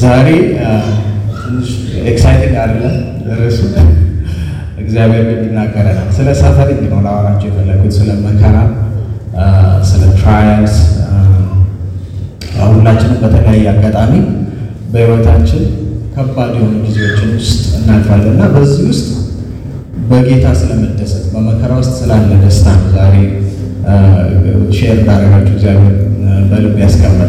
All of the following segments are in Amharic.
ዛሬ ትንሽ ኤክሳይቲንግ አይደለም ርዕሱ። እግዚአብሔር ግን ይናገረናል። ስለ ሰፈሪንግ ነው ላወራቸው የፈለጉት፣ ስለ መከራ፣ ስለ ትራያልስ። ሁላችንም በተለያየ አጋጣሚ በሕይወታችን ከባድ የሆኑ ጊዜዎችን ውስጥ እናልፋለን እና በዚህ ውስጥ በጌታ ስለመደሰት በመከራ ውስጥ ስላለ ደስታ ነው ዛሬ ሼር እንዳደረጋችሁ እግዚአብሔር በልብ ያስቀመጠ።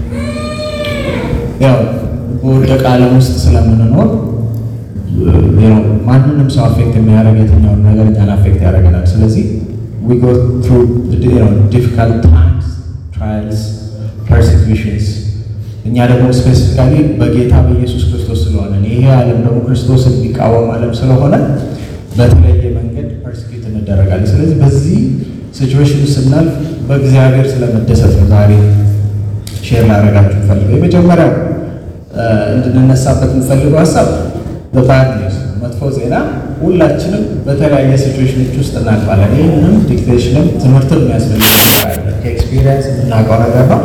ያው በወደቀ ዓለም ውስጥ ስለምንኖር ማንንም ሰው አፌክት የሚያደርግ የትኛውን ነገር እኛን አፌክት ያደርገናል። ስለዚህ ዊ ጎ ትሩ ዲፊካልት ታይምስ ትራያልስ ፐርሲኩሽንስ እኛ ደግሞ ስፔሲፊካሊ በጌታ በኢየሱስ ክርስቶስ ስለሆነ ይሄ ዓለም ደግሞ ክርስቶስን የሚቃወም ዓለም ስለሆነ በተለየ መንገድ ፐርሲኪዩት እንደረጋለን። ስለዚህ በዚህ ሲቹዌሽን ስናልፍ በእግዚአብሔር ስለመደሰት ነው ዛሬ ሼር ላደርጋችሁ ፈልገው። የመጀመሪያው እንድንነሳበት የምፈልገው ሀሳብ በባድ ኒውስ መጥፎ ዜና ሁላችንም በተለያየ ሲቹዌሽኖች ውስጥ እናልፋለን። ይህንም ዲክቴሽንም ትምህርትም የሚያስፈልግ ከኤክስፒሪየንስ የምናውቀው ነገር ነው።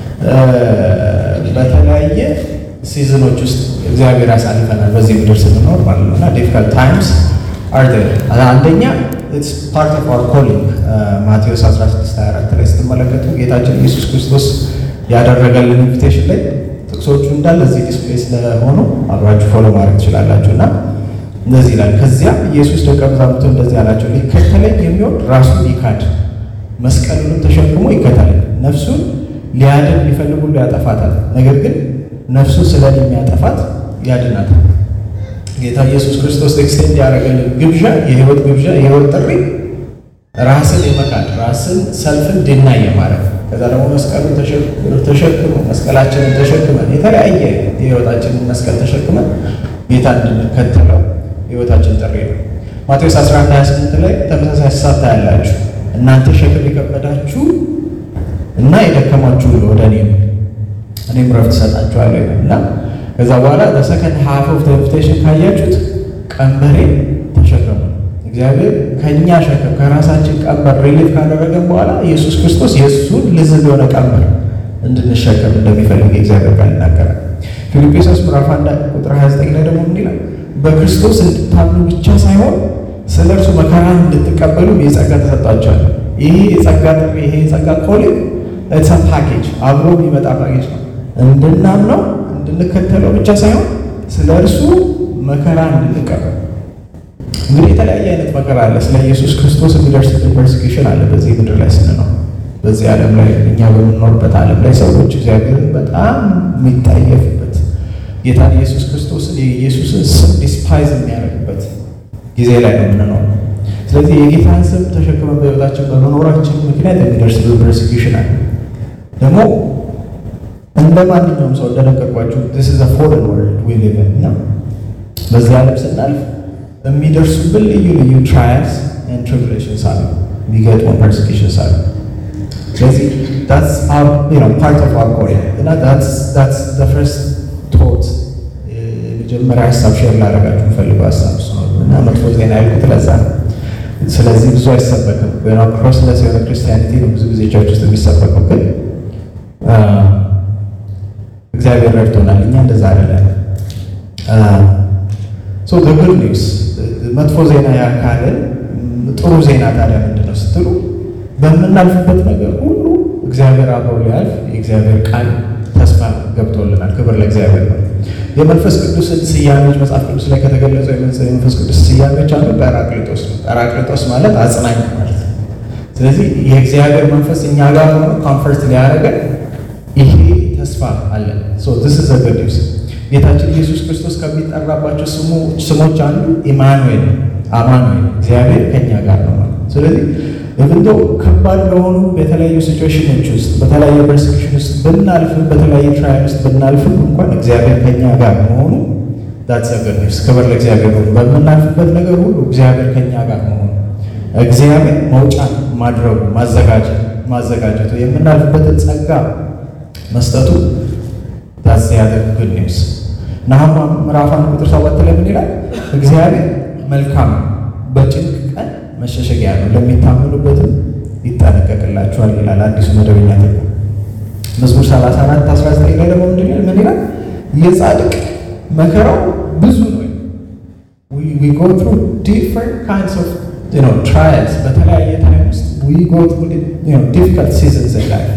በተለያየ ሲዝኖች ውስጥ እግዚአብሔር ያሳልፈናል በዚህ ምድር ስንኖር ማለት ነው እና ዲፊካልት ታይምስ አር ዜር አንደኛ ኢትስ ፓርት ኦፍ አወር ኮሊንግ ማቴዎስ 1624 ላይ ስትመለከቱ ጌታችን ኢየሱስ ክርስቶስ ያደረገልን ኢንቪቴሽን ላይ ጥቅሶቹ እንዳለ እዚህ ዲስፕሌይ ስለሆኑ አብራችሁ ፎሎ ማድረግ ትችላላችሁ እና እንደዚህ ይላል። ከዚያም ኢየሱስ ደቀ መዛሙርቱ እንደዚህ አላቸው፣ ሊከተለኝ የሚወድ ራሱን ይካድ፣ መስቀሉንም ተሸክሞ ይከተለኝ። ነፍሱን ሊያድን ሊፈልግ ሁሉ ያጠፋታል፣ ነገር ግን ነፍሱን ስለ እኔ የሚያጠፋት ያድናታል። ጌታ ኢየሱስ ክርስቶስ ኤክስቴንድ ያደረገልን ግብዣ የህይወት ግብዣ የህይወት ጥሪ ራስን የመካድ ራስን ሰልፍን ድና የማድረግ ከዛ ደግሞ መስቀሉን ተሸክመ መስቀላችንን ተሸክመን የተለያየ የህይወታችንን መስቀል ተሸክመን ጌታ እንድንከተለው ህይወታችን ጥሪ ነው። ማቴዎስ 11 28 ላይ ተመሳሳይ ሀሳብ ታያላችሁ። እናንተ ሸክም የከበዳችሁ እና የደከማችሁ ወደ እኔ እኔም ረፍት እሰጣችኋለሁ እና ከዛ በኋላ በሰከንድ ሀፍ ኦፍ ኢንቪቴሽን ካያችሁት ቀንበሬ ተሸከሙ። እግዚአብሔር ከእኛ ሸክም ከራሳችን ቀንበር ሪሊፍ ካደረገን በኋላ ኢየሱስ ክርስቶስ የእሱን ልዝብ የሆነ ቀንበር እንድንሸከም እንደሚፈልግ የእግዚአብሔር ቃል ይናገራል። ፊልጵስዩስ ምዕራፍ አንድ ቁጥር 29 ላይ ደግሞ ምን ይላል? በክርስቶስ እንድታምኑ ብቻ ሳይሆን ስለ እርሱ መከራን እንድትቀበሉ የጸጋ ተሰጣችኋል። ይሄ የጸጋ ጥሪ ይሄ የጸጋ ኮሊንግ ኢትስ ፓኬጅ አብሮ የሚመጣ ፓኬጅ ነው። እንድናምነው እንድንከተለው ብቻ ሳይሆን ስለ እርሱ መከራ እንድንቀበል። እንግዲህ የተለያየ አይነት መከራ አለ። ስለ ኢየሱስ ክርስቶስ የሚደርስብን ፐርሲኪውሽን አለ በዚህ ምድር ላይ ስንኖር፣ በዚህ ዓለም ላይ እኛ በምንኖርበት ዓለም ላይ ሰዎች እግዚአብሔርን በጣም የሚጠየፉበት ጌታን ኢየሱስ ክርስቶስን የኢየሱስን ስም ዲስፓይዝ የሚያደርግበት ጊዜ ላይ ነው የምንኖር። ስለዚህ የጌታን ስም ተሸክመን በሕይወታችን በመኖራችን ምክንያት የሚደርስብን ፐርሲኪውሽን አለ ደግሞ እንደ ማንኛውም ሰው እንደነገርኳችሁ this is a foreign world we live in እና በዚህ ዓለም ስናልፍ የሚደርሱብን ልዩ ልዩ trials and tribulations አሉ፣ የሚገጥሙን persecutions አሉ። ስለዚህ that's our you know part of our calling እና that's that's the first thought የመጀመሪያ ሀሳብ ሼር ላደርጋችሁ የምፈልገው ሀሳብ እሱ ነው እና መጥፎ ዜና ያልኩት ለዛ ነው። ስለዚህ ብዙ አይሰበክም። ክሮስለስ የሆነ ክርስቲያኒቲ ነው ብዙ ጊዜ ቸርች ውስጥ የሚሰበከው ግን እግዚአብሔር ረድቶናል። እኛ እንደዛ አይደለም። ሶ ዘ ጉድ ኒውስ መጥፎ ዜና ያካልን ጥሩ ዜና ታዲያ ምንድን ነው ስትሉ በምናልፍበት ነገር ሁሉ እግዚአብሔር አብሮ ሊያልፍ የእግዚአብሔር ቃል ተስፋ ገብቶልናል። ክብር ለእግዚአብሔር ነው። የመንፈስ ቅዱስን ስያሜዎች መጽሐፍ ቅዱስ ላይ ከተገለጹ የመንፈስ ቅዱስ ስያሜዎች አንዱ ጰራቅሊጦስ ነው። ጰራቅሊጦስ ማለት አጽናኝ ማለት ነው። ስለዚህ የእግዚአብሔር መንፈስ እኛ ጋር ሆኖ ኮምፈርት ሊያደርገን ይሄ ተስፋ አለን። ሶ ዚስ ኢዝ ጉድ ኒውስ። ጌታችን ኢየሱስ ክርስቶስ ከሚጠራባቸው ስሞች አንዱ ኢማኑኤል አማኑኤል፣ እግዚአብሔር ከኛ ጋር ነው ማለት። ስለዚህ እንዶ ከባድ በሆኑ በተለያዩ ሲቹዌሽኖች ውስጥ በተለያየ ፐርሲኪውሽን ውስጥ ብናልፍም በተለያየ ትራያል ውስጥ ብናልፍም እንኳን እግዚአብሔር ከኛ ጋር መሆኑ ዳትስ ጉድ ኒውስ። ክብር ለእግዚአብሔር ነው። በምናልፍበት ነገር ሁሉ እግዚአብሔር ከኛ ጋር መሆኑ እግዚአብሔር መውጫ ማድረጉ ማዘጋጀት ማዘጋጀቱ የምናልፍበትን ጸጋ መስጠቱ ዳስ ያደግ ጉድ ኒውስ። ናሁም ምዕራፍ አንድ ቁጥር ሰባት ላይ ምን ይላል? እግዚአብሔር መልካም በጭንቅ ቀን መሸሸጊያ ነው፣ ለሚታመኑበትም ይጠነቀቅላችኋል ይላል አዲሱ መደበኛ ትርጉም። መዝሙር 34 19 ላይ ደግሞ ምን ይላል? የጻድቅ መከራው ብዙ ነው። we go through different kinds of you know trials በተለያየ ታይም ውስጥ we go through you know difficult seasons in life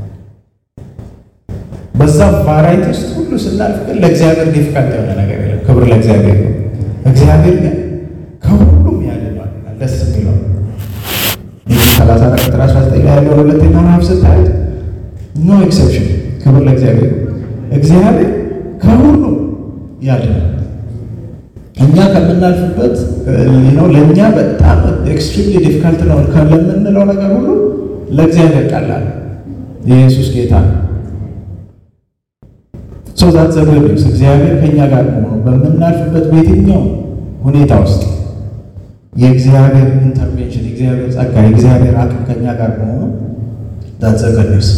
በዛ ቫራይቲ ውስጥ ሁሉ ስናልፍ ግን ለእግዚአብሔር ዲፊካልት የሆነ ነገር የለም። ክብር ለእግዚአብሔር ነው። እግዚአብሔር ግን ከሁሉም ያድነዋል። ደስ የሚለው ሰላሳ አራት ቁጥር አስራ ዘጠኝ ላይ ያለውን ሁለተኛ ምዕራፍ ስታዩት ኖ ኤክሰፕሽን ክብር ለእግዚአብሔር ነው። እግዚአብሔር ከሁሉም ያድናል። እኛ ከምናልፍበት ነው ለእኛ በጣም ኤክስትሪምሊ ዲፊካልት ነው ለምንለው ነገር ሁሉ ለእግዚአብሔር ቀላል የኢየሱስ ጌታ ነው። ሶ ዛት ዘ ጉድ ኒውስ እግዚአብሔር ከእኛ ጋር መሆኑ በምናልፍበት በየትኛው ሁኔታ ውስጥ የእግዚአብሔር ኢንተርቬንሽን፣ የእግዚአብሔር ጸጋ፣ የእግዚአብሔር አቅም ከእኛ ጋር መሆኑ ዛት ዘ ጉድ ኒውስ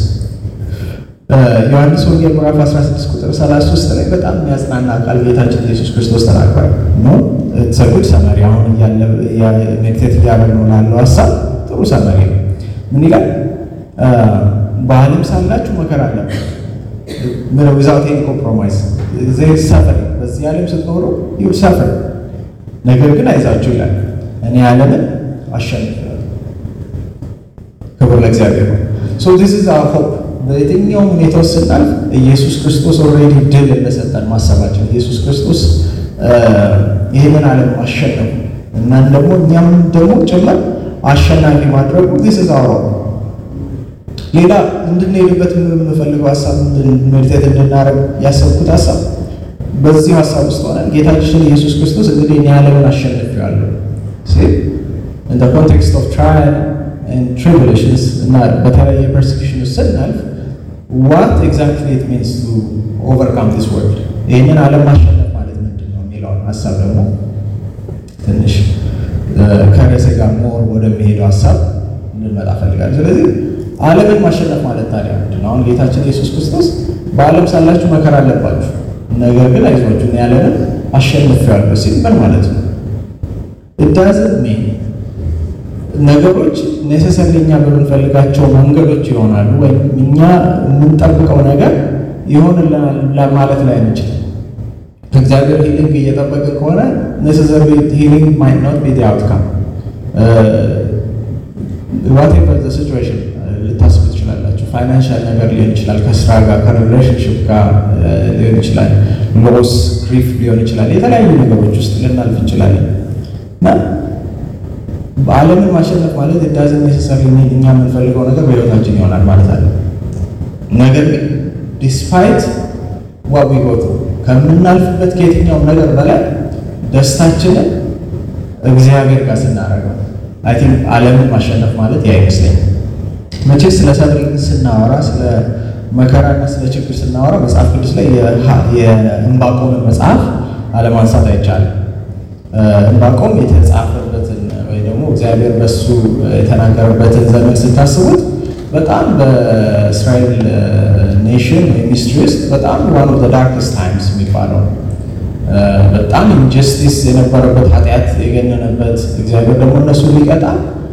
ዮሐንስ ወንጌል ምዕራፍ 16 ቁጥር 33 ላይ በጣም የሚያጽናና ቃል ጌታችን ኢየሱስ ክርስቶስ ተናግሯል። ኖ ሰጉድ ሰመሪ አሁን ሜዲቴት እያደረግ ነው ላለው ሀሳብ ጥሩ ሰመሪ ነው። ምን ይላል? በዓለም ሳላችሁ መከራ አለበት ዊዛውት ኤኒ ኮምፕሮማይዝ ዜር ሰፈር በዚህ ዓለም ስትኖሩ ይሁ ሰፈር ነገር ግን አይዛችሁ ይላል እኔ ዓለምን አሸንፋለሁ። ክብር ለእግዚአብሔር ነው። ሶ ዚስ ኢዝ አወር ሆፕ በየትኛውም ሁኔታ ውስጥ ስናልፍ ኢየሱስ ክርስቶስ ኦልሬዲ ድል እንደሰጠን ማሰባቸው ኢየሱስ ክርስቶስ ይህንን ዓለም ማሸነፉ እና ደግሞ እኛም ደግሞ ጭምር አሸናፊ ማድረጉ ዚስ ኢዝ አወር ሆፕ ሌላ እንድንሄድበት የምፈልገው ሀሳብ ሜዲቴት እንድናደርግ ያሰብኩት ሀሳብ በዚህ ሀሳብ ውስጥ ሆነን ጌታችን ኢየሱስ ክርስቶስ እንግዲህ እኔ ዓለምን አሸንፌዋለሁ ኢን ኮንቴክስት ኦፍ ትራያል ትሪቡሌሽንስ እና በተለያየ ፐርሲኪሽን ውስጥ ስናልፍ ዋት ኤግዛክትሊ ኢት ሚንስ ቱ ኦቨርካም ዲስ ወርልድ ይህንን ዓለም ማሸነፍ ማለት ምንድን ነው የሚለውን ሀሳብ ደግሞ ትንሽ ከርዕሴ ጋር ሞር ወደሚሄደው ሀሳብ እንድንመጣ ፈልጋለሁ። ስለዚህ ዓለምን ማሸነፍ ማለት ታዲያ ምንድን ነው? አሁን ጌታችን ኢየሱስ ክርስቶስ በዓለም ሳላችሁ መከራ አለባችሁ፣ ነገር ግን አይዟችሁ እኔ ዓለምን አሸንፌዋለሁ ሲል ምን ማለት ነው? እዳዝን ሜን ነገሮች ኔሴሰርሊ እኛ በምንፈልጋቸው መንገዶች ይሆናሉ ወይም እኛ የምንጠብቀው ነገር ይሆንልናል ለማለት ላይ አንችልም። ከእግዚአብሔር ሂሊንግ እየጠበቅን ከሆነ ኔሴሰሪ ሂሊንግ ማይት ኖት ቢ አውትካም ዋቴቨር ዘ ሲቹዌሽን ልታስቡ ትችላላችሁ። ፋይናንሻል ነገር ሊሆን ይችላል፣ ከስራ ጋር ከሪሌሽንሽፕ ጋር ሊሆን ይችላል፣ ሎስ ግሪፍ ሊሆን ይችላል። የተለያዩ ነገሮች ውስጥ ልናልፍ እንችላለን እና በዓለምን ማሸነፍ ማለት ዳዝን ኔሴሰሪ እኛ የምንፈልገው ነገር በህይወታችን ይሆናል ማለት አለ። ነገር ግን ዲስፓይት ዋዊ ጎቱ ከምናልፍበት ከየትኛውም ነገር በላይ ደስታችንን እግዚአብሔር ጋር ስናደርገው አይ ቲንክ ዓለምን ማሸነፍ ማለት ያ ይመስለኛል። መቼ ስለ ሰብሪን ስናወራ ስለ መከራና ስለ ችግር ስናወራ መጽሐፍ ቅዱስ ላይ የእምባቆምን መጽሐፍ አለማንሳት አይቻልም። እምባቆም የተጻፈበትን ወይ ደግሞ እግዚአብሔር በሱ የተናገረበትን ዘመን ስታስቡት በጣም በእስራኤል ኔሽን ወይ ሚስትሪ ውስጥ በጣም ዋን ኦፍ ዳርክስት ታይምስ የሚባለው በጣም ኢንጀስቲስ የነበረበት ኃጢአት የገነነበት እግዚአብሔር ደግሞ እነሱ ሊቀጣ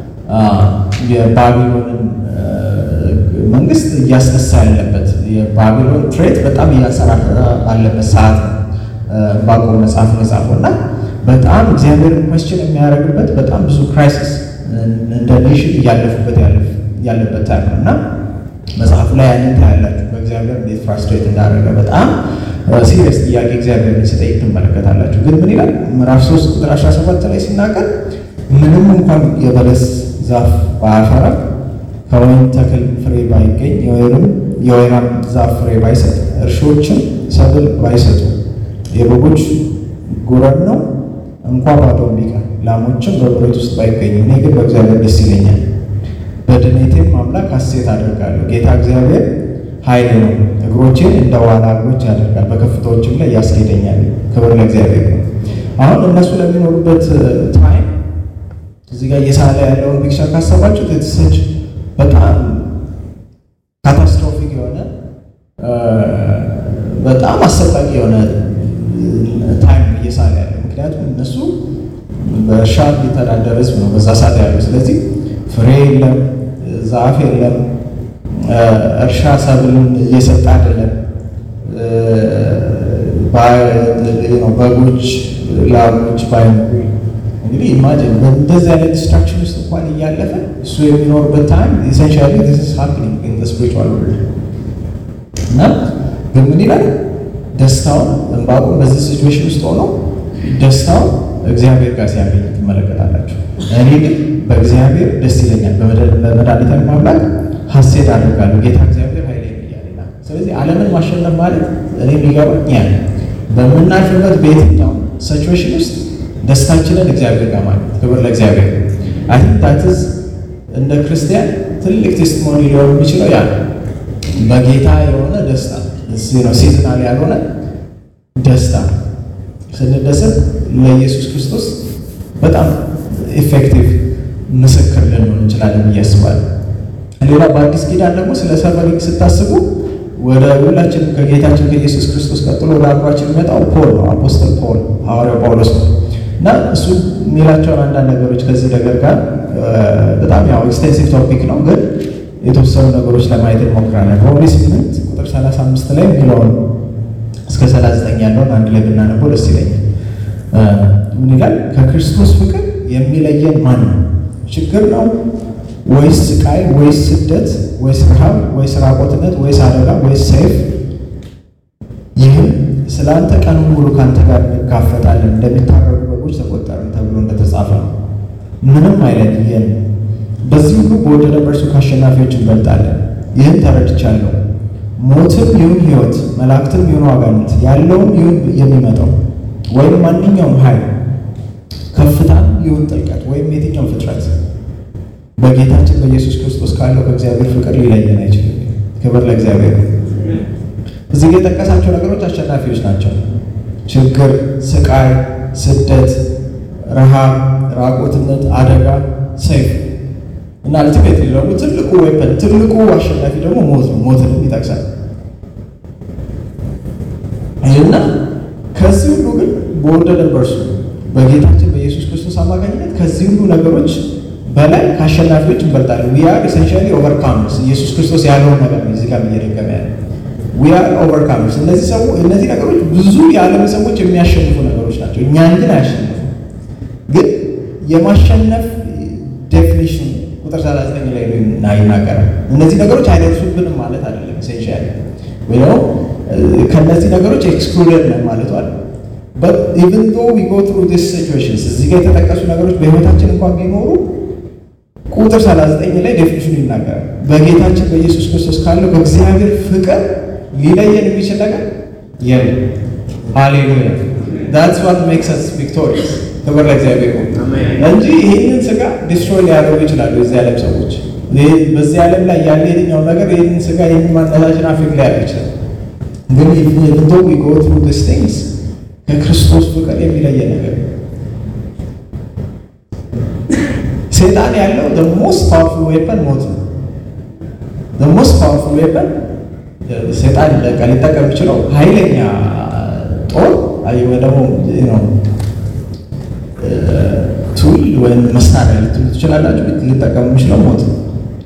የባቢሎንን መንግስት እያስነሳ ያለበት የባቢሎን ትሬት በጣም እያንሰራራ ባለበት ሰዓት ነው ዕንባቆም መጽሐፍ መጽሐፉ እና በጣም እግዚአብሔርን ኮስችን የሚያደርግበት በጣም ብዙ ክራይሲስ እንደ ኔሽን እያለፉበት ያለበት ታይም ነው እና መጽሐፉ ላይ ያንን ታያላችሁ። በእግዚአብሔር እንዴት ፍራስትሬት እንዳደረገ በጣም ሲሪየስ ጥያቄ እግዚአብሔርን ሲጠይቅ ትመለከታላችሁ። ግን ምን ይላል? ምዕራፍ 3 ቁጥር 17 ላይ ሲናገር ምንም እንኳን የበለስ ዛፍ ባያፈራ ከወይን ተክል ፍሬ ባይገኝ የወይራም ዛፍ ፍሬ ባይሰጥ እርሾችም ሰብል ባይሰጡ የበጎች ጉረን ነው እንኳ ባዶ ቢቀር ላሞችም በበረት ውስጥ ባይገኙ እኔ ግን በእግዚአብሔር ደስ ይለኛል፣ በድኔቴም አምላክ ሐሴት አደርጋለሁ። ጌታ እግዚአብሔር ኃይል ነው፣ እግሮቼን እንደ ዋላ እግሮች ያደርጋል፣ በከፍታዎችም ላይ ያስኬደኛል። ክብር ለእግዚአብሔር ነው። አሁን እነሱ ለሚኖሩበት ታይም እዚህ ጋር እየሳለ ያለውን ፒክቸር ካሰባችሁት የተሰች በጣም ካታስትሮፊክ የሆነ በጣም አሰቃቂ የሆነ ታይም እየሳለ ያለው ምክንያቱም እነሱ በእርሻ የሚተዳደር ህዝብ ነው በዛ ሰዓት ያለው። ስለዚህ ፍሬ የለም፣ ዛፍ የለም፣ እርሻ ሰብልን እየሰጠ አይደለም። በጎች፣ ላሞች ባይኖሩ እንግዲህ ኢማጂን በእንደዚህ አይነት ዲስትራክሽን ውስጥ እንኳን እያለፈ እሱ የሚኖርበት ታይም ኢሴንሻሊ ዚስ ኢዝ ሃፕኒንግ ኢን ዘ ስፒሪቹዋል ወርልድ እና ግን ምን ይላል ደስታውን ዕንባቆም በዚህ ሲቹዌሽን ውስጥ ሆኖ ደስታውን እግዚአብሔር ጋር ሲያገኝ ትመለከታላችሁ። እኔ ግን በእግዚአብሔር ደስ ይለኛል፣ በመድኃኒቴ አምላክ ሐሴት አደርጋለሁ፣ ጌታ እግዚአብሔር ኃይሌ እያለና። ስለዚህ ዓለምን ማሸነፍ ማለት እኔ የሚገባኝ ያ በምናልፍበት በየትኛው ሲቹዌሽን ውስጥ ደስታችንን እግዚአብሔር ጋር ማለት ክብር ለእግዚአብሔር። አይ ቲንክ ዳት ኢዝ እንደ ክርስቲያን ትልቅ ቴስቲሞኒ ሊሆን የሚችለው ያ በጌታ የሆነ ደስታ ነው፣ ሲዝናል ያልሆነ ደስታ ስንደሰት ለኢየሱስ ክርስቶስ በጣም ኢፌክቲቭ ምስክር ልንሆን እንችላለን ብዬ አስባለሁ። ሌላ በአዲስ ኪዳን ደግሞ ስለ ሰፈሪንግ ስታስቡ ወደ ሁላችንም ከጌታችን ከኢየሱስ ክርስቶስ ቀጥሎ ወደ አእምሯችን የሚመጣው ፖል ነው። አፖስተል ፖል ሐዋርያው ጳውሎስ ነው እና እሱ የሚላቸውን አንዳንድ ነገሮች ከዚህ ነገር ጋር በጣም ያው ኤክስቴንሲቭ ቶፒክ ነው፣ ግን የተወሰኑ ነገሮች ለማየት እንሞክራለን። ሮሜ ስምንት ቁጥር 35 ላይ የሚለውን እስከ 39 ያለውን አንድ ላይ ብናነበው ደስ ይለኛል። ምን ይላል? ከክርስቶስ ፍቅር የሚለየን ማን ነው? ችግር ነው ወይስ ስቃይ ወይስ ስደት ወይስ ረሃብ ወይስ ራቆትነት ወይስ አደጋ ወይስ ሰይፍ? ይህም ስለ አንተ ቀን ሙሉ ከአንተ ጋር እንጋፈጣለን እንደሚታረዱ በጎች ተቆጠርን ተብሎ እንደተጻፈ ነው። ምንም አይለየን። በዚህ ሁሉ በወደደ በእርሱ ከአሸናፊዎች እንበልጣለን። ይህን ተረድቻለሁ። ሞትም ይሁን ሕይወት፣ መላእክትም ይሁን አጋንንት፣ ያለውም ይሁን የሚመጣው፣ ወይም ማንኛውም ኃይል፣ ከፍታም ይሁን ጥልቀት፣ ወይም የትኛው ፍጥረት በጌታችን በኢየሱስ ክርስቶስ ካለው ከእግዚአብሔር ፍቅር ሊለየን አይችልም። ክብር ለእግዚአብሔር። እዚህ ጋር የጠቀሳቸው ነገሮች አሸናፊዎች ናቸው። ችግር፣ ስቃይ፣ ስደት፣ ረሃብ፣ ራቆትነት፣ አደጋ፣ ሰይፍ እና አልቲሜት ደግሞ ትልቁ ዌፐን ትልቁ አሸናፊ ደግሞ ሞት ነው። ሞትንም ይጠቅሳል እና ከዚህ ሁሉ ግን በወደደን በእርሱ በጌታችን በኢየሱስ ክርስቶስ አማካኝነት ከዚህ ሁሉ ነገሮች በላይ ከአሸናፊዎች እንበልጣለን። ዊ አር ኤሰንሻሊ ኦቨርካመርስ። ኢየሱስ ክርስቶስ ያለውን ነገር ነው እዚህ ጋር እየደገመ ያለ ዊ አር ኦቨርካመርስ። እነዚህ ሰው እነዚህ ነገሮች ብዙ የዓለም ሰዎች የሚያሸንፉ ነገሮች ናቸው። እኛን ግን አያሸንፉ። ግን የማሸነፍ ዴፊኒሽን ቁጥር 39 ላይ ይናገራል። እነዚህ ነገሮች አይደርሱብንም ማለት አይደለም። ኢሴንሻሊ ወይ ደግሞ ከእነዚህ ነገሮች ኤክስክሉደድ ነን ማለት አለ በት ኢቭን ዶ ዊ ጎ ትሩ ዲስ ሲቹዌሽንስ እዚህ ጋር የተጠቀሱ ነገሮች በህይወታችን እንኳን ቢኖሩ ቁጥር 39 ላይ ዴፊኒሽኑ ይናገራል። በጌታችን በኢየሱስ ክርስቶስ ካለው ከእግዚአብሔር ፍቅር ሊለየን የሚችል ነገር የለም። ሃሌሉያ ዳትስ ዋት ሜክስ አስ ቪክቶሪየስ። ክብር ለእግዚአብሔር እንጂ ይህንን ስጋ ዲስትሮይ ሊያደርጉ ይችላሉ የዚህ ዓለም ሰዎች። በዚህ ዓለም ላይ ያለ የትኛው ነገር ይህንን ስጋ ይህንን ማንነታችን አፌክት ሊያደርግ ይችላል። ግን ኢቭን ዶ ዊ ጎ ትሩ ዲስ ቲንግስ ከክርስቶስ ፍቅር የሚለየን ነገር ሴጣን ያለው the most powerful weapon ሞት ነው። the most powerful weapon ሴጣን ሊጠቀም የሚችለው ኃይለኛ ጦር ወይ ደግሞ ቱል ወይም መሳሪያ ልትሉ ትችላላችሁ። ሊጠቀም የሚችለው ሞት ነው።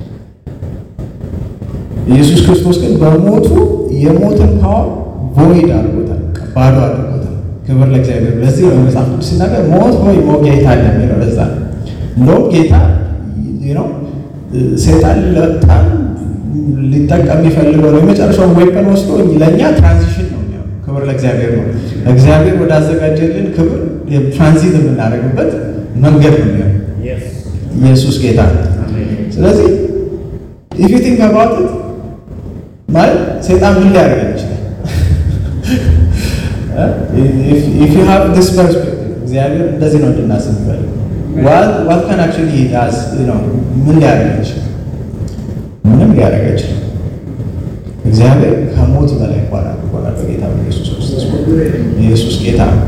ኢየሱስ ክርስቶስ ግን በሞቱ የሞትን ፓወር ቮይድ አድርጎታል፣ ባዶ አድርጎታል። ክብር ለእግዚአብሔር። ለዚህ ነው መጽሐፍ ቅዱስ ሲናገር ሞት ሆይ መውጊያ የታለ የሚለው ለዛ እንደውም ጌታ ነው ሴጣን በጣም ሊጠቀም የሚፈልገው ነው የመጨረሻውን ዌፐን ወስዶ ለእኛ ትራንዚሽን ነው የሚሆነው። ክብር ለእግዚአብሔር ነው። እግዚአብሔር ወዳዘጋጀልን ክብር ትራንዚት የምናደርግበት መንገድ ነው የሚሆነው። ኢየሱስ ጌታ ነው። ስለዚህ ኢፍ ዩ ቲንክ አባውት ኢት ማለት ሴጣን ምን ሊያደርገን ይችላል? ኢፍ ዩ ሃቭ ዲስ ፐርስፔክቲቭ እግዚአብሔር እንደዚህ ነው እንድናስብ ይፈልጋል። ዋት ካን አክቹዋሊ ዳዝ ነው ምን ሊያደርግ ይችላል? ምንም ሊያደርግ ይችላል። እግዚአብሔር ከሞት በላይ እንኳን አድርጎናል በጌታ በኢየሱስ ክርስቶስ። ኢየሱስ ጌታ ነው።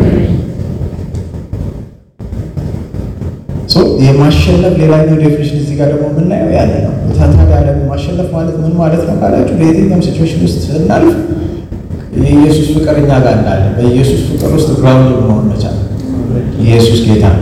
የማሸነፍ ሌላኛው ዴፊኒሽን እዚህ ጋር ደግሞ የምናየው ያለ ነው። ታታሪ ዓለም ማሸነፍ ማለት ምን ማለት ነው ካላችሁ በየትኛውም ሲቹዌሽን ውስጥ ስናልፍ የኢየሱስ ፍቅር እኛ ጋር እንዳለ በኢየሱስ ፍቅር ውስጥ ግራውንድ መሆን መቻል። ኢየሱስ ጌታ ነው።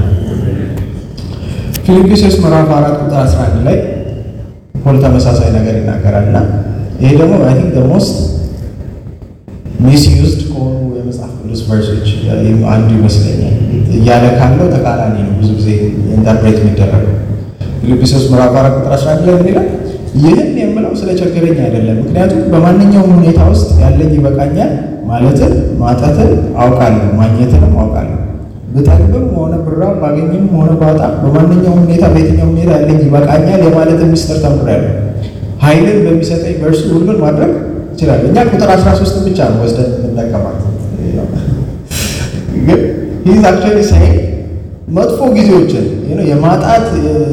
ፊልጵስዩስ ምዕራፍ አራት ቁጥር 11 ላይ ፖል ተመሳሳይ ነገር ይናገራል እና ይሄ ደግሞ አይ ቲንክ ሞስት ሚስዩዝድ ከሆኑ ከሆኑ የመጽሐፍ ቅዱስ ቨርሶች አንዱ ይመስለኛል። እያለ ካለው ተቃራኒ ነው ብዙ ጊዜ ኢንተርፕሬት የሚደረገው። ፊልጵስዩስ ምዕራፍ አራት ቁጥር 11 ላይ ምን ይላል? ይህን የምለው ስለቸገረኝ አይደለም፣ ምክንያቱም በማንኛውም ሁኔታ ውስጥ ያለኝ ይበቃኛል ማለትን ማጣትን አውቃለሁ፣ ማግኘትንም አውቃለሁ። ብጠግብም ሆነ ብራብ ባገኝም ሆነ ባጣ በማንኛውም ሁኔታ በየትኛውም ሁኔታ ያለኝ ይበቃኛል የማለትን ምስጢር ተምሬያለሁ። ኃይልን በሚሰጠኝ በእርሱ ሁሉን ማድረግ ይችላል። እኛ ቁጥር 13 ብቻ ነው ወስደን የምንጠቀማት። ግን ይህ አክቹዋሊ ሳይ መጥፎ ጊዜዎችን የማጣት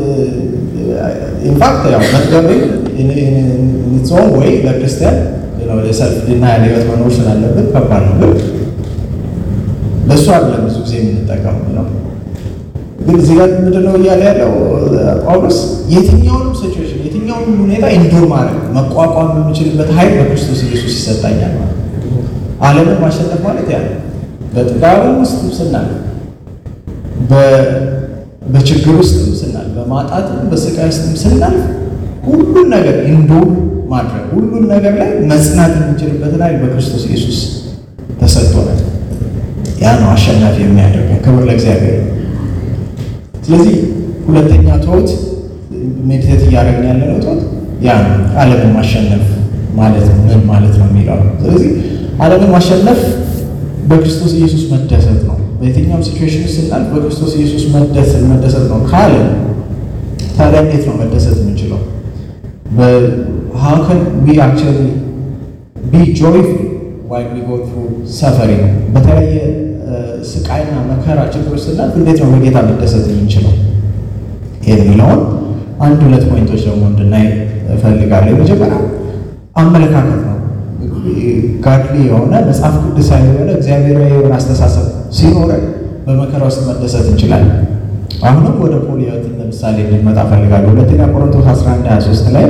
ኢንፋክት ያው መጥገብን ጾም ወይ ለክርስቲያን የሰልፍ ድና ያለ ህይወት መኖር ስላለብን ከባድ ነው። ግን ለእሱ አይደለም ብዙ ጊዜ የምንጠቀመው ነው። ግን እዚህ ጋር ምንድነው እያለ ያለው ጳውሎስ የትኛውንም ሲቹዌሽን የትኛውንም ሁኔታ ኢንዱር ማድረግ መቋቋም የምችልበት ኃይል በክርስቶስ ኢየሱስ ይሰጣኛል ማለት ዓለምን ማሸነፍ ማለት ያ በጥጋብም ውስጥም ስናል በችግር ውስጥም ስናል በማጣትም በስቃይ ውስጥም ስናል ሁሉን ነገር ኢንዱር ማድረግ ሁሉን ነገር ላይ መጽናት የምንችልበትን ኃይል በክርስቶስ ኢየሱስ ተሰጥቶናል። ያ ነው አሸናፊ የሚያደርገው። ክብር ለእግዚአብሔር። ስለዚህ ሁለተኛ ቶት ሜዲቴት እያደረግን ያለ ነው ቶት ያ ነው ዓለምን ማሸነፍ ማለት ምን ማለት ነው የሚለው ነው። ስለዚህ ዓለምን ማሸነፍ በክርስቶስ ኢየሱስ መደሰት ነው። በየትኛውም ሲቹዌሽን ስናል በክርስቶስ ኢየሱስ መደሰት መደሰት ነው ካለ ታዲያ እንዴት ነው መደሰት የምንችለው? how can we actually be joyful while we go through suffering በተለያየ ስቃይና መከራ ችግር ስናልፍ እንዴት ነው በጌታ መደሰት የምንችለው የሚለውን አንድ ሁለት ፖይንቶች ደግሞ እንድናይ እፈልጋለሁ። የመጀመሪያ አመለካከት ነው። ጋድሊ የሆነ መጽሐፍ ቅዱሳዊ የሆነ እግዚአብሔራዊ የሆነ አስተሳሰብ ሲኖረን በመከራ ውስጥ መደሰት እንችላለን። አሁንም ወደ ፖል ሕይወት ለምሳሌ እንድንመጣ እፈልጋለሁ። ሁለተኛ ቆሮንቶስ 11 23 ላይ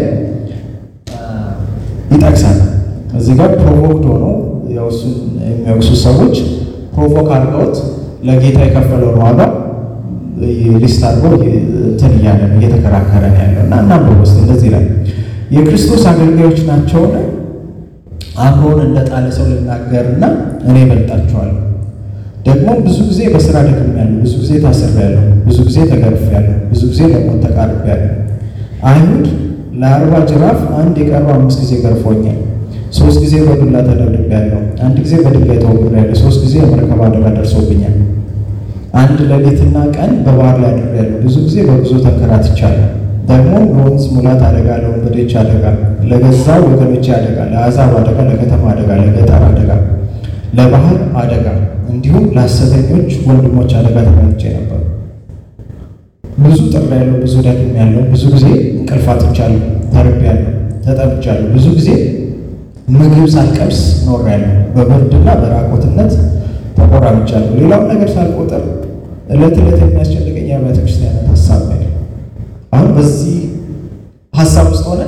ይጠቅሳል። እዚህ ጋር ፕሮቮክድ ሆኖ ያው እሱን የሚወቅሱ ሰዎች ፕሮቮክ አድርገውት ለጌታ የከፈለውን ዋጋ ሊስት አድርጎ እንትን እያለ እየተከራከረ ነው ያለው እና እናንብብ ውስጥ እንደዚህ ላይ የክርስቶስ አገልጋዮች ናቸውን? አእምሮን እንደ ጣለ ሰው ልናገርና እኔ እበልጣችኋለሁ። ደግሞ ብዙ ጊዜ በስራ ደክሜያለሁ፣ ብዙ ጊዜ ታስሬያለሁ፣ ብዙ ጊዜ ተገርፌያለሁ፣ ብዙ ጊዜ ለሞት ተቃርቤያለሁ። አይሁድ ለአርባ ጅራፍ አንድ የቀረው አምስት ጊዜ ገርፎኛል። ሶስት ጊዜ በዱላ ተደብድቤያለሁ። አንድ ጊዜ በድንጋይ ተወግሬያለሁ። ሶስት ጊዜ የመርከብ አደጋ ደርሶብኛል። አንድ ሌሊትና ቀን በባህር ላይ አድሬያለሁ። ብዙ ጊዜ በጉዞ ተንከራትቻለሁ። ደግሞ ለወንዝ ሙላት አደጋ፣ ለወንበዴዎች አደጋ፣ ለገዛ ወገኖቼ አደጋ፣ ለአሕዛብ አደጋ፣ ለከተማ አደጋ፣ ለገጠር አደጋ፣ ለባህር አደጋ እንዲሁም ለሐሰተኞች ወንድሞች አደጋ ተጋልጬ ነበር። ብዙ ጥሬያለሁ፣ ብዙ ደክሜያለሁ፣ ብዙ ጊዜ እንቅልፍ አጥቻለሁ፣ ተርቤያለሁ፣ ተጠምቻለሁ፣ ብዙ ጊዜ ምግብ ሳልቀምስ ኖሬያለሁ፣ በብርድና በራቆትነት ተቆራምቻለሁ። ሌላውን ነገር ሳልቆጥር ዕለት ዕለት የሚያስጨንቀኝ የአብያተ ክርስቲያናት ሀሳብ ነው። አሁን በዚህ ሀሳብ ውስጥ ሆነ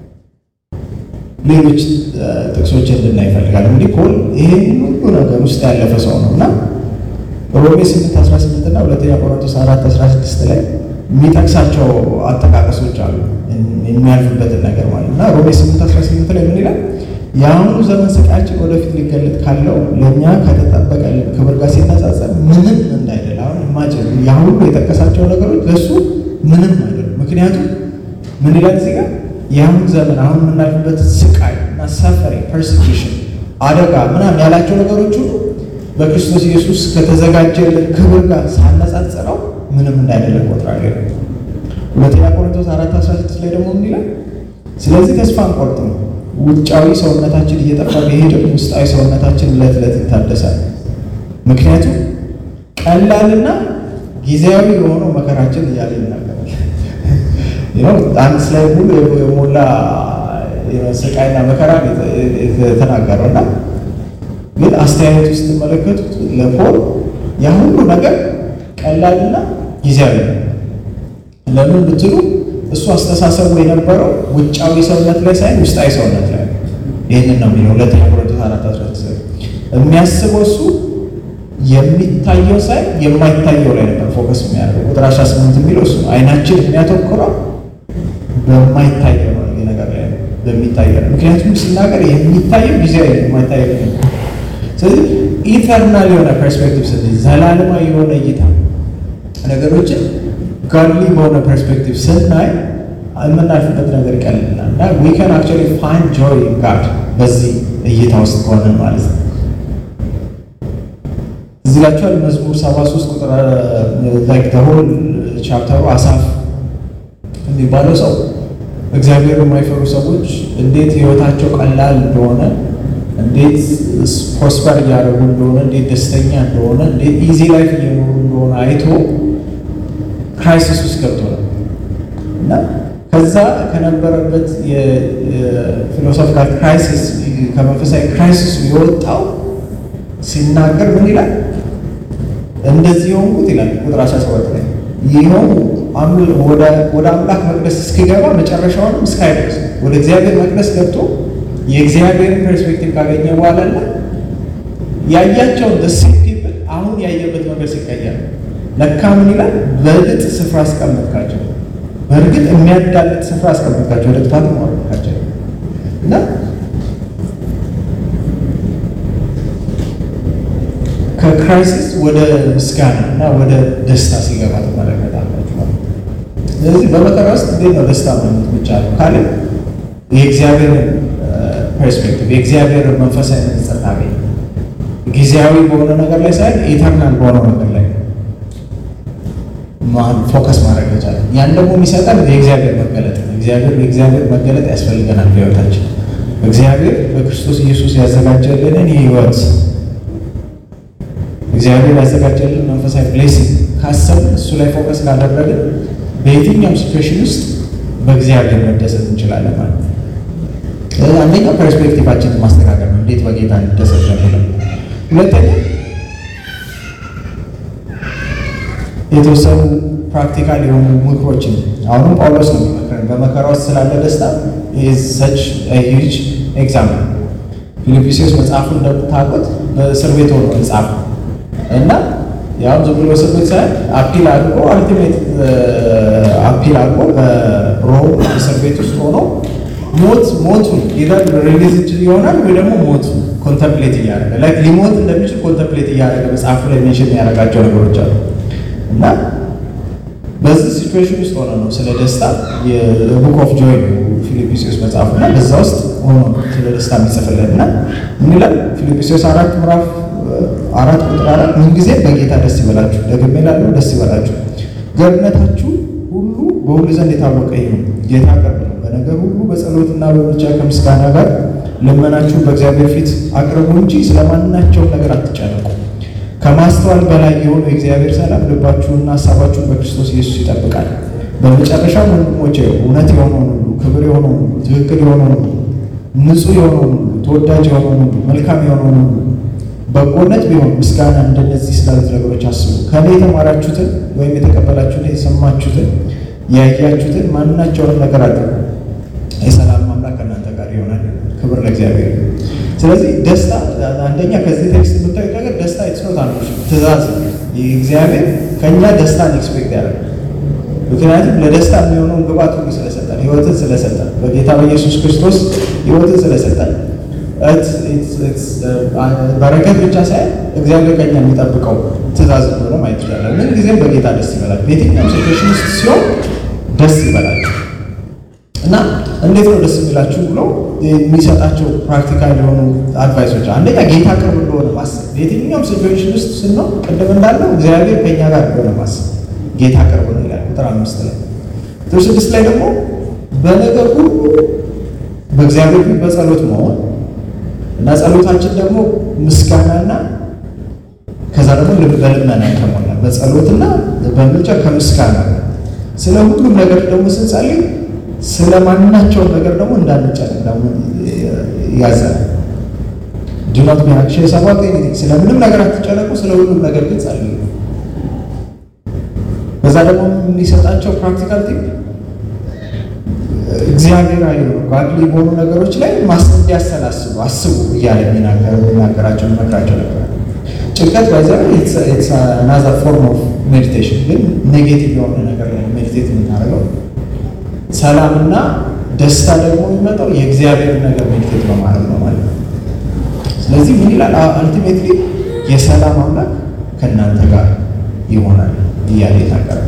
ሌሎች ጥቅሶች እንድናይ ይፈልጋል። እንግዲህ ፖል ይህን ሁሉ ነገር ውስጥ ያለፈ ሰው ነው እና ሮሜ 8 18 እና ሁለተኛ ቆሮንቶስ 4 16 ላይ የሚጠቅሳቸው አጠቃቀሶች አሉ የሚያልፍበትን ነገር ማለት እና ሮሜ 8 18 ላይ ምን ይላል? የአሁኑ ዘመን ስቃያችን ወደፊት ሊገለጥ ካለው ለእኛ ከተጠበቀልን ክብር ጋር ሲነጻጸር ምንም እንዳይደል። አሁን ኢማጅን ያ ሁሉ የጠቀሳቸው ነገሮች ለእሱ ምንም አይደለም። ምክንያቱም ምን ይላል እዚህ ጋር የአሁኑ ዘመን አሁን የምናልፍበት ስቃይ እና ሰፈሪ ፐርሲኪሽን፣ አደጋ ምናምን ያላቸው ነገሮች ሁሉ በክርስቶስ ኢየሱስ ከተዘጋጀልን ክብር ጋር ሳነጻጽረው ምንም እንዳይደለ ቆጥራለሁ። ሁለተኛ ቆሮንቶስ አራት አስራ ስድስት ላይ ደግሞ ምን ይላል? ስለዚህ ተስፋ አንቆርጥም ውጫዊ ሰውነታችን እየጠፋ ቢሄድም ውስጣዊ ሰውነታችን ዕለት ዕለት ይታደሳል። ምክንያቱም ቀላልና ጊዜያዊ የሆነው መከራችን እያለ ይናገራል። አንድ ስላይ ሙሉ የሞላ ስቃይና መከራ የተናገረው እና ግን አስተያየት ውስጥ ስትመለከቱት ለፖል ያ ሁሉ ነገር ቀላልና ጊዜያዊ ነው። ለምን ብትሉ እሱ አስተሳሰቡ የነበረው ውጫዊ ሰውነት ላይ ሳይሆን ውስጣዊ ሰውነት ላይ ይህንን ነው የሚለው ሁለተኛ ቆሮንቶስ አራት አስራ የሚያስበው እሱ የሚታየው ሳይ የማይታየው ላይ ነበር ፎከስ የሚያደርገው። ቁጥር አስራ ስምንት የሚለው እሱ ነው። አይናችን የሚያተኩረው በማይታየው ነው ነገር ላይ በሚታየው ነው። ምክንያቱም ሲናገር የሚታየው ጊዜያዊ የማይታየው ነው። ስለዚህ ኢተርናል የሆነ ፐርስፔክቲቭ ስ ዘላለማዊ የሆነ እይታ ነገሮችን ጋድሊ በሆነ ፐርስፔክቲቭ ስናይ የምናልፍበት ነገር ይቀልልናል እና ዊ ካን አክቹዋሊ ፋይንድ ጆይ ጋድ በዚህ እይታ ውስጥ ከሆነን ማለት ነው። እዚህ ላችኋል መዝሙር 73 ቁጥር ላይክ ሆል ቻፕተሩ አሳፍ የሚባለው ሰው እግዚአብሔር የማይፈሩ ሰዎች እንዴት ህይወታቸው ቀላል እንደሆነ እንዴት ፕሮስፐር እያደረጉ እንደሆነ እንዴት ደስተኛ እንደሆነ እንዴት ኢዚ ላይፍ እየኖሩ እንደሆነ አይቶ ክራይሲስ ውስጥ ገብቶ ነው እና ከዛ ከነበረበት የፊሎሶፊካል ክራይሲስ ከመንፈሳዊ ክራይሲስ የወጣው ሲናገር ምን ይላል? እንደዚህ የሆንኩት ይላል ቁጥር 17 ላይ ይኸው ወደ አምላክ መቅደስ እስኪገባ መጨረሻውንም እስካይደርስ ወደ እግዚአብሔር መቅደስ ገብቶ የእግዚአብሔርን ፐርስፔክቲቭ ካገኘ በኋላ እና ያያቸውን ደሴት ፒፕል አሁን ያየበት ነገር ሲቀየር ለካ ምን ይላል? በእርግጥ ስፍራ አስቀመጥካቸው፣ በእርግጥ የሚያዳልጥ ስፍራ አስቀመጥካቸው፣ ወደ ጥፋት ማወቃቸው እና ከክራይሲስ ወደ ምስጋና እና ወደ ደስታ ሲገባ ትመለከታላችሁ ማለት ነው። ስለዚህ በመከራ ውስጥ እንዴት ነው ደስታ ማግኘት የሚቻለው ካለ የእግዚአብሔርን ፐርስፔክቲቭ የእግዚአብሔርን መንፈሳዊ ንጽሕት ታገኝ ጊዜያዊ በሆነ ነገር ላይ ሳይሆን ኢተርናል በሆነው ነገር ላይ ፎከስ ማድረግ ይቻላል። ያን ደግሞ የሚሰጠን የእግዚአብሔር መገለጥ ነው። እግዚአብሔር የእግዚአብሔር መገለጥ ያስፈልገናል በሕይወታችን እግዚአብሔር በክርስቶስ ኢየሱስ ያዘጋጀልንን የሕይወት እግዚአብሔር ያዘጋጀልን መንፈሳዊ ብሌሲንግ ካሰብን እሱ ላይ ፎከስ ካደረግን በየትኛውም ሲትዌሽን ውስጥ በእግዚአብሔር መደሰት እንችላለን ማለት ነው። አንደኛው ፐርስፔክቲቫችንን ማስተካከል ነው። እንዴት በጌታ እንደሰት ነው። ሁለተኛ የተወሰኑ ፕራክቲካል የሆኑ ምክሮችን አሁንም ጳውሎስ ነው የሚመክረን በመከራ ውስጥ ስላለ ደስታ ሰች ሂጅ ኤግዛምፕል ፊልጵስዩስ መጽሐፉ እንደምታውቁት በእስር ቤት ሆኖ መጽሐፍ እና ያው ዝም ብሎ እስር ቤት ሳይሆን አፒል አድርጎ አልቲሜት አፒል አድርጎ በሮም እስር ቤት ውስጥ ሆኖ ሞት ሞቱን ኢዘር ሪሊዝ ይሆናል ወይ ደግሞ ሞቱ ኮንተምፕሌት እያደረገ ላይክ ሊሞት እንደሚችል ኮንተምፕሌት እያደረገ መጽሐፉ ላይ ሜንሽን ያደረጋቸው ነገሮች አሉ እና በዚህ ሲቹዌሽን ውስጥ ሆነ ነው ስለ ደስታ የቡክ ኦፍ ጆይ ፊልጵስዩስ መጽሐፉ እና በዛ ውስጥ ሆኖ ስለ ደስታ የሚጽፍልን እና ምን ይላል ፊልጵስዩስ አራት ምዕራፍ አራት ቁጥር አራት ምን ጊዜ በጌታ ደስ ይበላችሁ፣ ደግሜ እላለሁ ደስ ይበላችሁ። ገርነታችሁ ሁሉ በሁሉ ዘንድ የታወቀ ይሁን፣ ጌታ ቅርብ ነው። በነገር ሁሉ በጸሎትና በምልጃ ከምስጋና ጋር ልመናችሁን በእግዚአብሔር ፊት አቅርቡ እንጂ ስለማናቸውም ነገር አትጨነቁ። ከማስተዋል በላይ የሆነው የእግዚአብሔር ሰላም ልባችሁንና ሀሳባችሁን በክርስቶስ ኢየሱስ ይጠብቃል። በመጨረሻም ወንድሞቼ እውነት የሆነውን ሁሉ፣ ክብር የሆነውን ሁሉ፣ ትክክል የሆነውን ሁሉ፣ ንጹሕ የሆነውን ሁሉ፣ ተወዳጅ የሆነውን ሁሉ፣ መልካም የሆነውን ሁሉ በጎነት ቢሆን ምስጋና እንደነዚህ ስላሉት ነገሮች አስቡ። ከእኔ የተማራችሁትን ወይም የተቀበላችሁትን የሰማችሁትን ያያችሁትን ማናቸውንም ነገር አድርጉ። የሰላም አምላክ ከእናንተ ጋር ይሆናል። ክብር ለእግዚአብሔር። ስለዚህ ደስታ አንደኛ ከዚህ ቴክስት የምታዩት ነገር ደስታ የተስኖት አንዱ ትእዛዝ እግዚአብሔር ከእኛ ደስታን ኤክስፔክት ያደርጋል። ምክንያቱም ለደስታ የሚሆነውን ግባት ሁሉ ስለሰጠን፣ ህይወትን ስለሰጠን፣ በጌታ በኢየሱስ ክርስቶስ ህይወትን ስለሰጠን በረከት ብቻ ሳይሆን እግዚአብሔር ከኛ የሚጠብቀው ትእዛዝ እንደሆነ ማየት ይችላል። ምን ጊዜም በጌታ ደስ ይበላል። በየትኛውም ሲትዌሽን ውስጥ ሲሆን ደስ ይበላል እና እንዴት ነው ደስ የሚላችሁ ብሎ የሚሰጣቸው ፕራክቲካል የሆኑ አድቫይሶች፣ አንደኛ ጌታ ቅርብ እንደሆነ ማሰብ። በየትኛውም ሲትዌሽን ውስጥ ስንሆን ቅድም እንዳለው እግዚአብሔር ከኛ ጋር እንደሆነ ማሰብ። ጌታ ቅርብ ነው ይላል ቁጥር አምስት ላይ። ቁጥር ስድስት ላይ ደግሞ በነገር ሁሉ በእግዚአብሔር ፊት በጸሎት መሆን እና ጸሎታችን ደግሞ ምስጋናና ከዛ ደግሞ በልመና የተሞላ በጸሎትና በምልጃ ከምስጋና ስለ ሁሉም ነገር ደግሞ ስንጸልይ ስለ ማናቸውም ነገር ደግሞ እንዳንጨነቅ ደግሞ ያዘናል። ዱናት ቢያክሽ ሰባት ስለ ምንም ነገር አትጨነቁ፣ ስለ ሁሉም ነገር ግን ጸልዩ። ከዛ ደግሞ የሚሰጣቸው ፕራክቲካል ቲፕ እግዚአብሔር አይ ባድሊ በሆኑ ነገሮች ላይ ማስ እንዲያሰላስቡ አስቡ እያለ የሚናገራቸው የሚመክራቸው ነበር። ጭንቀት ባይዘ ናዘር ፎርም ኦፍ ሜዲቴሽን፣ ግን ኔጌቲቭ የሆነ ነገር ላይ ሜዲቴት የምናደርገው ሰላምና ደስታ ደግሞ የሚመጣው የእግዚአብሔር ነገር ሜዲቴት በማድረግ ነው ማለት ነው። ስለዚህ ምን ይላል? አልቲሜትሊ የሰላም አምላክ ከእናንተ ጋር ይሆናል እያለ ይናገራል።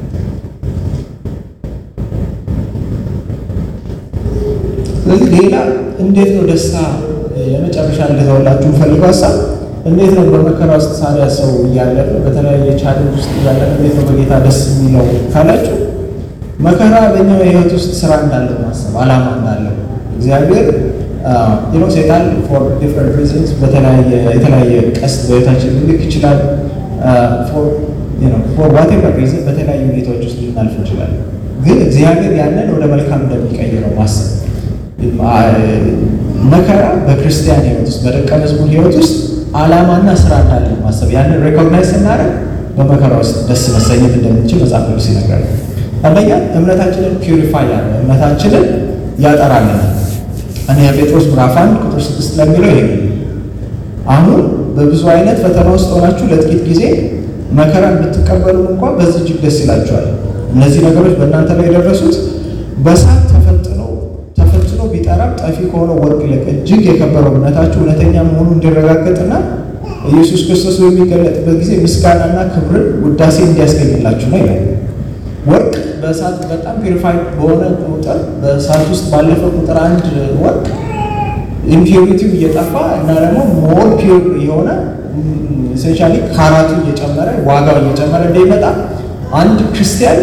ስለዚህ ሌላ እንዴት ነው ደስታ የመጨረሻ እንደተወላችሁ ፈልገው ሀሳብ እንዴት ነው በመከራ ውስጥ ሳሪያ ሰው እያለፈ በተለያየ ቻሌንጅ ውስጥ እያለፈ እንዴት ነው በጌታ ደስ የሚለው ካላችሁ መከራ በእኛው የህይወት ውስጥ ስራ እንዳለው ማሰብ አላማ እንዳለው እግዚአብሔር ዩኖ ሴጣን ፎር ዲፍረንት ሪዝንስ የተለያየ ቀስት በህይወታችን ልልክ ይችላል። ፎር ዋቴቨር ሪዝን በተለያዩ ሁኔታዎች ውስጥ ልናልፍ እንችላለን። ግን እግዚአብሔር ያንን ወደ መልካም እንደሚቀይረው ማሰብ መከራ በክርስቲያን ህይወት ውስጥ በደቀ መዝሙር ህይወት ውስጥ አላማና ስራ እንዳለ ማሰብ ያንን ሬኮግናይዝ ስናደርግ በመከራ ውስጥ ደስ መሰኘት እንደምንችል መጽሐፍ ቅዱስ ይነግራል። አንደኛ እምነታችንን ፒውሪፋይ ያለ እምነታችንን ያጠራልናል። እኔ የጴጥሮስ ምዕራፍ አንድ ቁጥር ስድስት ለሚለው ይሄ አሁን በብዙ አይነት ፈተና ውስጥ ሆናችሁ ለጥቂት ጊዜ መከራን ብትቀበሉ እንኳን በዚህ እጅግ ደስ ይላችኋል። እነዚህ ነገሮች በእናንተ ላይ የደረሱት በእሳት ተፈትኖ ተፈትኖ ቢጠራም ጠፊ ከሆነ ወርቅ ይልቅ እጅግ የከበረው እምነታችሁ እውነተኛ መሆኑ እንዲረጋገጥና ኢየሱስ ክርስቶስ በሚገለጥበት ጊዜ ምስጋናና ክብርን ውዳሴ እንዲያስገኝላችሁ ነው ይላል። ወርቅ በእሳት በጣም ፒሪፋይ በሆነ ቁጥር በእሳት ውስጥ ባለፈ ቁጥር አንድ ወርቅ ኢምፒሪቲው እየጠፋ እና ደግሞ ሞር ፒር የሆነ ኢሴንሻሊ ካራቱ እየጨመረ ዋጋው እየጨመረ እንደሚመጣ አንድ ክርስቲያን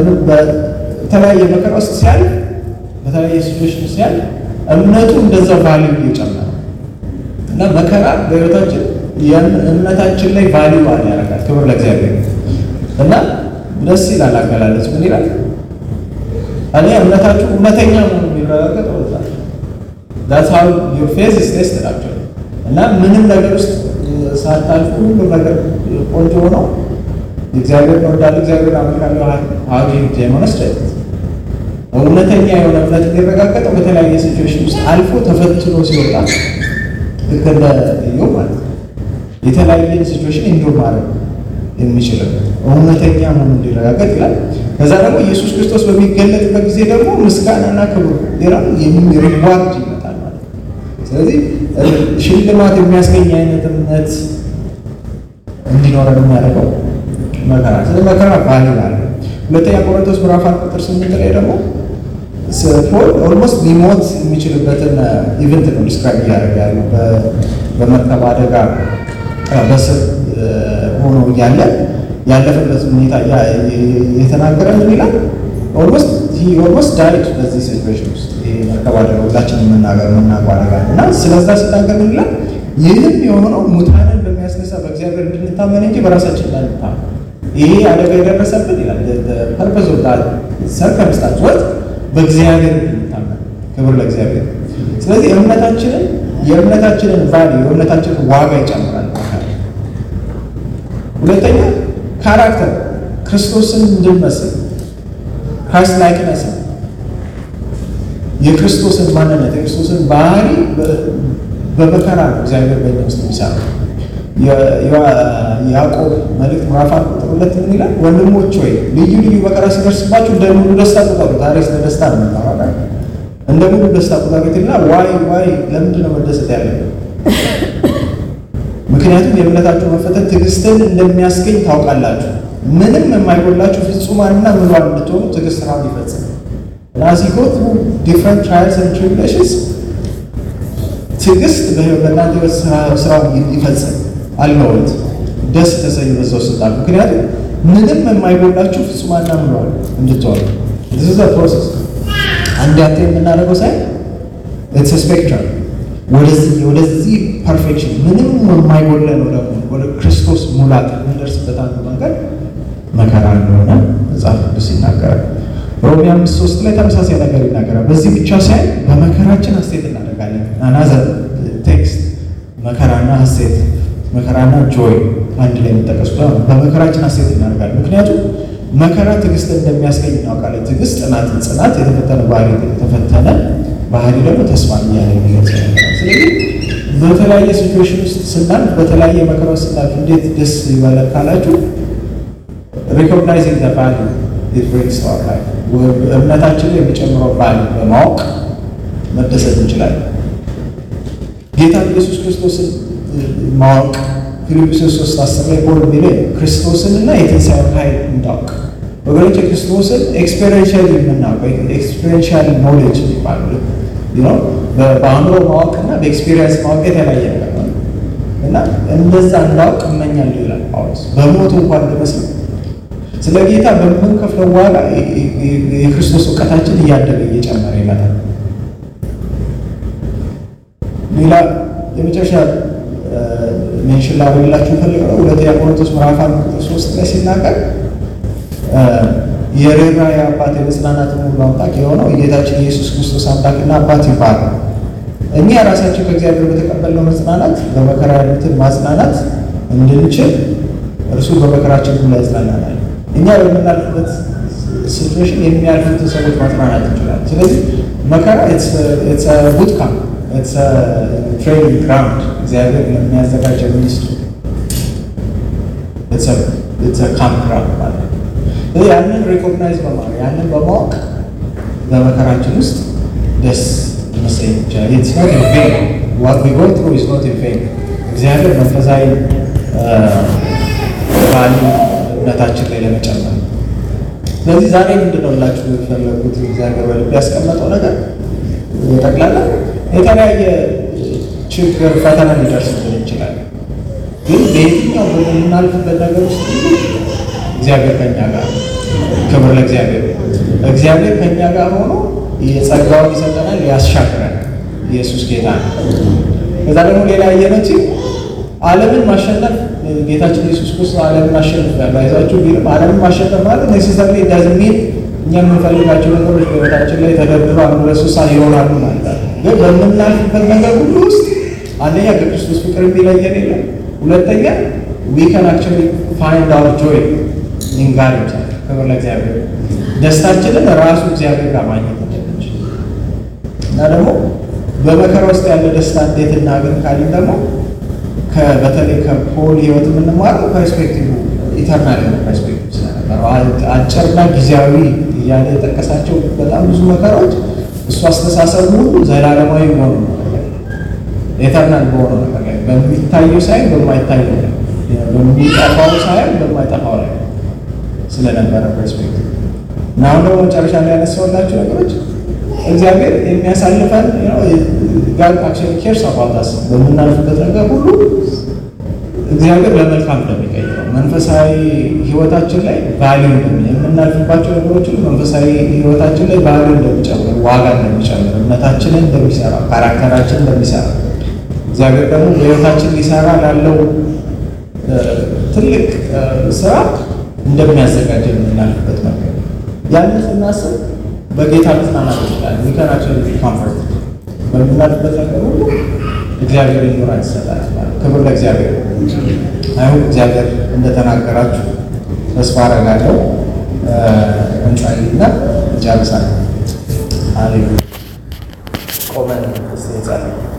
በተለያየ መከራ ውስጥ ሲያልፍ በተለያየ ሲቹዌሽን ሲያልፍ እምነቱ እንደዛ ቫሊዩ እየጨመረ እና መከራ በህይወታችን እምነታችን ላይ ቫሊዩ ባል ያደርጋል። ክብር ለእግዚአብሔር እና ደስ ይላል። አገላለጽ ምን ይላል? እኔ እምነታችሁ እውነተኛ መሆኑ የሚረጋገጥ ወጣል ዳትስ ሃው ዩር ፌዝ ኢዝ ቴስትድ አክቹዋሊ እና ምንም ነገር ውስጥ ሳታልፉ ሁሉም ነገር ቆንጆ ሆኖ እግዚአብሔር እወዳለሁ እግዚአብሔር አመልካለሁ ሃው ዱ ዩ ዴሞንስትሬት እውነተኛ የሆነ እምነት የሚረጋገጠው በተለያየ ሲቹዌሽን ውስጥ አልፎ ተፈትኖ ሲወጣ ልክ እንደ ኢዮብ ማለት ነው። የተለያየ ሲቹዌሽን ኢንዱር ማድረግ የሚችለው እውነተኛ መሆኑ እንዲረጋገጥ ይላል። ከዛ ደግሞ ኢየሱስ ክርስቶስ በሚገለጥበት ጊዜ ደግሞ ምስጋናና ክብር ሌላ ሪዋርድ ይመጣል ማለት ነው። ስለዚህ ሽልማት የሚያስገኝ አይነት እምነት እንዲኖረን የሚያደርገው መከራ። ስለዚህ መከራ ባህል አለ። ሁለተኛ ቆሮንቶስ ምዕራፍ አንድ ቁጥር ስምንት ላይ ደግሞ ፖል ኦልሞስት ሊሞት የሚችልበትን ኢቨንት ነው ዲስክራይብ እያደረገ ያለው በመርከብ አደጋ በስር ሆኖ እያለ ያለፈበት ሁኔታ የተናገረ ምን ይላል? ኦልሞስት ኦልሞስት ዳይድ በዚህ ሲቹዌሽን ውስጥ መርከብ አደጋ ሁላችን የምናገር የምናውቀው አደጋ እና ስለዛ ሲናገር ምን ይላል? ይህም የሆነው ሙታንን በሚያስነሳ በእግዚአብሔር እንድንታመን እንጂ በራሳችን እንዳንታመን ይሄ አደጋ የደረሰብን ይላል ፐርፐዝ ኦፍ ዳት ሰርከምስታንስ ወት በእግዚአብሔር እንድንታመን ክብር ለእግዚአብሔር። ስለዚህ እምነታችንን የእምነታችንን ቫልዩ የእምነታችንን ዋጋ ይጨምራል። ሁለተኛ ካራክተር ክርስቶስን እንድንመስል ክራይስት ላይክነስ የክርስቶስን ማንነት የክርስቶስን ባህሪ በመከራ ነው እግዚአብሔር በእኛ ውስጥ የሚሰራው። የያዕቆብ መልእክት ምዕራፍ አንድ ቁጥር ሁለት ምን ይላል? ወንድሞች ሆይ ልዩ ልዩ መከራ ሲደርስባችሁ እንደ ሙሉ ደስታ ቁጠሩት። ዛሬ ስለ ደስታ ነው የምናወራው። እንደ ሙሉ ደስታ ቁጠሩት እና ዋይ ዋይ ለምንድን ነው መደሰት ያለብን? ምክንያቱም የእምነታችሁ መፈተን ትዕግስትን እንደሚያስገኝ ታውቃላችሁ። ምንም የማይጎላችሁ ፍጹማንና ምሏን እንድትሆኑ ትዕግስት ስራውን ይፈጽም። ናዚጎት ዲፍረንት ትራይልስ ኤንድ ትሪቡሌሽንስ ትዕግስት በእናንተ ህይወት ስራውን ይፈጽም አልመወት ደስ ተሰኙ በዛው ስልጣን ምክንያቱም ምንም የማይጎላችሁ ፍጹማና ምሏል እንድትሆኑ ዚዝ ፕሮሰስ አንድ ያንተ የምናደርገው ሳይ ኢትስ ስፔክትራም ወደዚህ ወደዚህ ፐርፌክሽን ምንም የማይጎለን ወደ ወደ ክርስቶስ ሙላት የምንደርስበት አንዱ መንገድ መከራ እንደሆነ መጽሐፍ ቅዱስ ይናገራል። ሮሜ አምስት ሶስት ላይ ተመሳሳይ ነገር ይናገራል። በዚህ ብቻ ሳይሆን በመከራችን ሐሴት እናደርጋለን። አናዘር ቴክስት መከራና ሐሴት መከራና ጆይ አንድ ላይ የሚጠቀሱት በመከራችን ሐሴት እናደርጋለን። ምክንያቱም መከራ ትዕግስት እንደሚያስገኝ እናውቃለን። ትዕግስት ጽናትን፣ ጽናት የተፈተነ ባህሪ የተፈተነ ባህሪ ደግሞ ተስፋ እያለ የሚገልጽ ነገር። ስለዚህ በተለያየ ሲቹዌሽን ውስጥ ስናልፍ፣ በተለያየ መከራ ውስጥ ስናልፍ እንዴት ደስ ይበላል ካላችሁ ሪኮግናይዚንግ ዘ ቫልዩ ኢት ብሪንግስ ቱ አወር ላይፍ እምነታችን የሚጨምረው ቫልዩ በማወቅ መደሰት እንችላለን። ጌታ ኢየሱስ ክርስቶስን ማወቅ ፊልጵስዩስ ሶስት አስር ላይ ፖል የሚለው ክርስቶስን እና የትንሣኤውን ኃይል እንዳውቅ ወገኖች ክርስቶስን ኤክስፔሪንሻል የምናውቀው ኤክስፔሪንሻል ኖሌጅ የሚባሉ ነው። በአእምሮ ማወቅ እና በኤክስፔሪንስ ማወቅ የተለያየ ነገር ነው እና እንደዛ እንዳውቅ እመኛለሁ ይላል ጳውሎስ። በሞቱ እንኳን እንድመስል ስለ ጌታ በምንከፍለው ዋጋ የክርስቶስ እውቀታችን እያደገ እየጨመረ ይመጣል። ሌላ የመጨረሻ ሜንሽን ላደርግላችሁ ፈልገው ሁለተኛ ቆሮንቶስ ምዕራፍ አንድ ቁጥር ሶስት ላይ ሲናገር የርኅራኄ አባት የመጽናናትን ሁሉ አምላክ የሆነው የጌታችን ኢየሱስ ክርስቶስ አምላክና አባት ይባላል። እኛ ራሳችን ከእግዚአብሔር በተቀበልነው መጽናናት በመከራ ያሉትን ማጽናናት እንድንችል እርሱ በመከራችን ሁሉ ያጽናናናል። እኛ በምናልፍበት ሲትዌሽን የሚያልፉትን ሰዎች ማጽናናት እንችላለን። ስለዚህ መከራ ቡት ካምፕ ትሬኒንግ ግራውንድ እግዚአብሔር የሚያዘጋጀው ሚኒስትሩ ካምፕ ግራውንድ ማለት ነው። ያንን ሪኮግናይዝ በማድረግ ያንን በማወቅ በመከራችን ውስጥ ደስ መሰኝ ይቻላል። ኢትስ ኖት ኢን ቬን ዋት ዊ ጎ ትሩ ኢዝ ኖት ኢን ቬን። እግዚአብሔር መንፈሳዊ ባሉ እምነታችን ላይ ለመጨመር ስለዚህ ዛሬ ምንድን ነው ላችሁ የፈለጉት እግዚአብሔር በልብ ያስቀመጠው ነገር ጠቅላላ የተለያየ ችግር ፈተና ሊደርስብን ይችላል። ግን በየትኛው በምናልፍበት ነገር ውስጥ እግዚአብሔር ከኛ ጋር ክብር ለእግዚአብሔር። እግዚአብሔር ከኛ ጋር ሆኖ የጸጋውን ይሰጠናል፣ ያሻግረናል። ኢየሱስ ጌታ ነው። ከዛ ደግሞ ሌላ ያየነች ዓለምን ማሸነፍ ጌታችን ኢየሱስ ክርስቶስ ዓለምን አሸንፍ ያለ አይዛችሁ ቢልም ዓለምን ማሸነፍ ማለት ኔሴሰርሊ ዳዝንት ሚን እኛ የምንፈልጋቸው ነገሮች በቤታችን ላይ ተደርድሮ አንዱ ለሶሳ ይሆናሉ ማለት ነው። ግን በምናልፍበት ነገር ሁሉ ውስጥ አንደኛ ከክርስቶስ ፍቅር የሚለየን የለም። ሁለተኛ ዊ ካን አክቹዋሊ ፋይንድ አወር ጆይ ኢን ጋድ ይቻላል። ክብር ለእግዚአብሔር። ደስታችንን ራሱ እግዚአብሔር ጋር ማግኘት እንደምንችል እና ደግሞ በመከራ ውስጥ ያለ ደስታ እንዴት እናገኝ ካልን ደግሞ በተለይ ከፖል ህይወት የምንማረው ፐርስፔክቲቭ ኢተርናል የሆነ ፐርስፔክቲቭ ስለነበረው አጭርና ጊዜያዊ እያለ የጠቀሳቸው በጣም ብዙ መከራዎች እሱ አስተሳሰቡ ሁሉ ዘላለማዊ በሆኑ ኢተርናል በሆነው ነገር ላይ በሚታየው ሳይሆን በማይታየው ላይ በሚጠፋው ሳይሆን በማይጠፋው ላይ ስለነበረ ፐርስፔክቲቭ እና አሁን ደግሞ መጨረሻ ላይ ያነሳሁላችሁ ነገሮች እግዚአብሔር የሚያሳልፈን ጋድ አክቹዋሊ ኬርስ አባውት አስ በምናልፍበት ነገር ሁሉ እግዚአብሔር ለመልካም እንደሚቀይረው መንፈሳዊ ህይወታችን ላይ ቫሊዩ እንደሚ የምናልፍባቸው ነገሮች ሁሉ መንፈሳዊ ህይወታችን ላይ ቫሊዩ እንደሚጨምር፣ ዋጋ እንደሚጨምር፣ እምነታችንን እንደሚሰራ፣ ካራክተራችን እንደሚሰራ እግዚአብሔር ደግሞ በህይወታችን ሊሰራ ላለው ትልቅ ስራ እንደሚያዘጋጀን የምናልፍበት ነገር ያንን ስናስብ በጌታ መጽናናት ይችላል። ዊከናችን ኮንፈርት በምናልፍበት ነገር ሁሉ እግዚአብሔር ይኖራል ይሰጣል። ክብር ለእግዚአብሔር። አይሁን እግዚአብሔር እንደተናገራችሁ ተስፋ አደርጋለሁ። እንጸልይና እንጨርሳለን። አሌሉያ። ቆመን ስ እንጸልይ